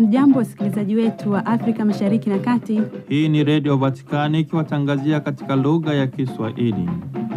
Hamjambo, wasikilizaji wetu wa Afrika Mashariki na Kati. Hii ni Redio Vatikani ikiwatangazia katika lugha ya Kiswahili.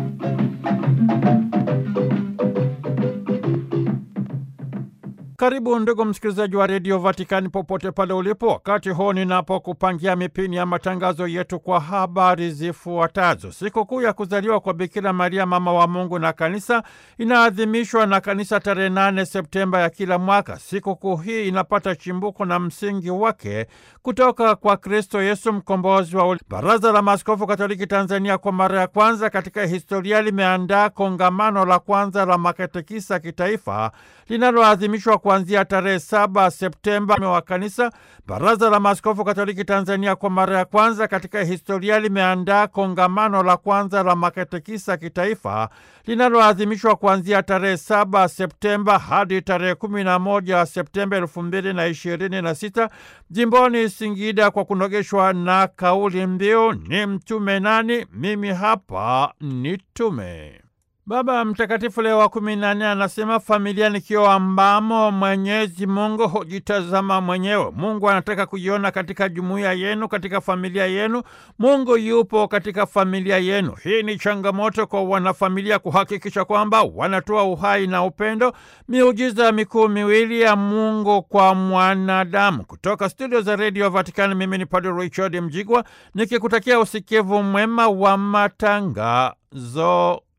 Karibu ndugu msikilizaji wa redio Vatikani popote pale ulipo, wakati huu ninapokupangia mipini ya matangazo yetu kwa habari zifuatazo. Sikukuu ya kuzaliwa kwa Bikira Maria mama wa Mungu na Kanisa inaadhimishwa na Kanisa tarehe 8 Septemba ya kila mwaka. Sikukuu hii inapata chimbuko na msingi wake kutoka kwa Kristo Yesu mkombozi wa uli. Baraza la Maaskofu Katoliki Tanzania kwa mara ya kwanza katika historia limeandaa kongamano la kwanza la makatekisa kitaifa linaloadhimishwa kuanzia tarehe saba Septemba wa kanisa. Baraza la Maaskofu Katoliki Tanzania kwa mara ya kwanza katika historia limeandaa kongamano la kwanza la makatekisa kitaifa linaloadhimishwa kuanzia tarehe saba Septemba hadi tarehe kumi na moja Septemba elfu mbili na ishirini na sita jimboni Singida kwa kunogeshwa na kauli mbiu ni mtume nani? Mimi hapa ni tume. Baba Mtakatifu Leo wa kumi na nne anasema familia ni kioo ambamo Mwenyezi Mungu hujitazama mwenyewe. Mungu anataka kujiona katika jumuiya yenu, katika familia yenu. Mungu yupo katika familia yenu. Hii ni changamoto kwa wanafamilia kuhakikisha kwamba wanatoa uhai na upendo, miujiza mikuu miwili ya Mungu kwa mwanadamu. Kutoka studio za redio Vatikani, mimi ni Padre Richard Mjigwa nikikutakia usikivu mwema wa matangazo